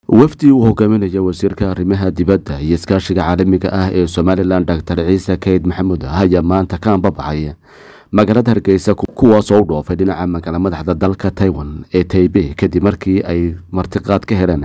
wafdi uu hogaaminaya wasiirka arrimaha dibadda iyo iskaashiga caalamiga ah ee somalilan doctor ciise keyd maxamuud ayaa maanta ka ambabacay magaalada hargeysa kuwaas oo u dhoofay dhinaca magaala madaxda dalka taiwan ee taibey kadib markii ay martiqaad ka heleen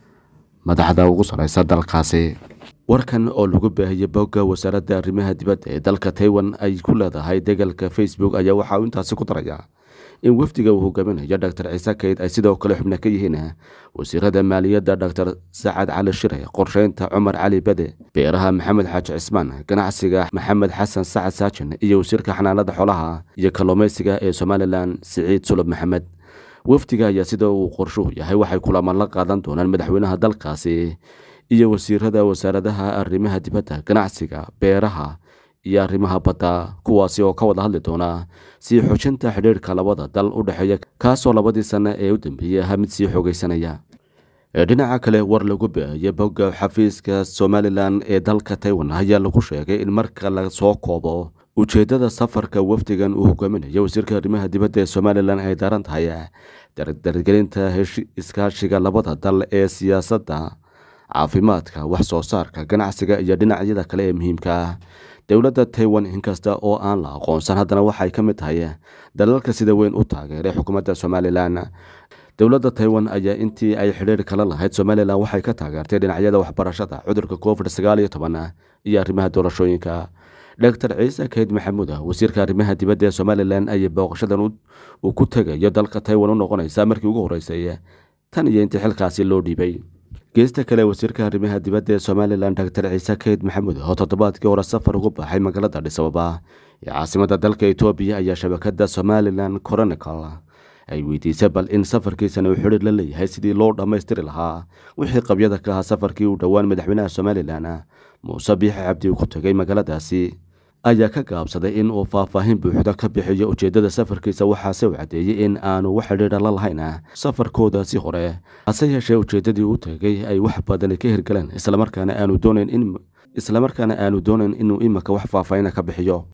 madaxda ugu sareysa dalkaasi warkan oo lagu baahiyey bogga wasaaradda arrimaha dibadda ee dalka taiwan ay ku leedahay degalka facebook ayaa waxaa uu intaasi ku daraya in wafdiga uu hogaaminayo doctor ciise keyd ay sidoo kale xubno ka yihiin wasiirada maaliyadda doctor sacad cali shire qorsheynta cumar cali bade beeraha maxamed xaaji cismaan ganacsiga maxamed xasan sacad saajin iyo wasiirka xanaanada xoolaha iyo kalluumeysiga ee somalilan siciid sulub maxamed wafdiga ayaa sida uu qorshuhu yahay waxay kulamaan la qaadan doonaan madaxweynaha dalkaasi iyo wasiirada wasaaradaha arrimaha dibadda ganacsiga beeraha iyo arrimaha badda kuwaasi oo ka wada hadli doona sii xoojinta xidhiirhka labada dal u dhexeeya kaasoo labadii sanno ee u dambeeyey ahaa mid sii xoogeysanaya dhinaca kale war lagu baahiyey bogga xafiiska somalilan ee dalka taiwan ayaa lagu sheegay in marka la soo koobo ujeeddada safarka wafdigan uu hogaaminayo wasiirka arrimaha dibadda ee somalilan ay daaran tahay dardargelinta iskaashiga labada dal ee siyaasadda caafimaadka wax soo saarka ganacsiga iyo dhinacyada kale ee muhiimka ah dowladda taiwan inkasta oo aan la aqoonsan haddana waxay ka mid tahay dalalka sida weyn u taageeray xukuumadda somalilan dowladda taiwan ayaa intii ay xidhiir kala lahayd somalilan waxay ka taageertay dhinacyada waxbarashada cudurka covid sagaal iyo toban iyo arrimaha doorashooyinka doctor ciise keyd maxamuud wasiirka arrimaha dibadda ee somalilan ayay booqashadan uu ku tegayo dalka taiwan u noqonaysa markii ugu horreysay tan iyo intii xilkaasi loo dhiibay geesta kale wasiirka arrimaha dibadda ee somalilan doctor ciise keyd maxamuud oo toddobaadkii hore safar ugu baxay magaalada dhisababa ee caasimada dalka etoobiya ayaa shabakada somalilan chronicle ay weydiisay bal in safarkiisana uu xidhiir la leeyahay sidii loo dhammaystiri lahaa wixii qabyada ka ahaa safarkii uu dhowaan madaxweynaha somalilan muuse biixi cabdi uu ku tegay magaaladaasi ayaa ka gaabsaday in uu faahfaahin buuxda ka bixiyo ujeeddada safarkiisa waxaase uu caddeeyey in aanu wax xidhiidha la lahayn safarkoodaasi hore hase yeeshee ujeeddadii u tegay ay wax badani ka hirgaleen islamarkaana aanu doonayn in islamarkaana aanu doonayn inuu imika wax faahfaahina ka bixiyo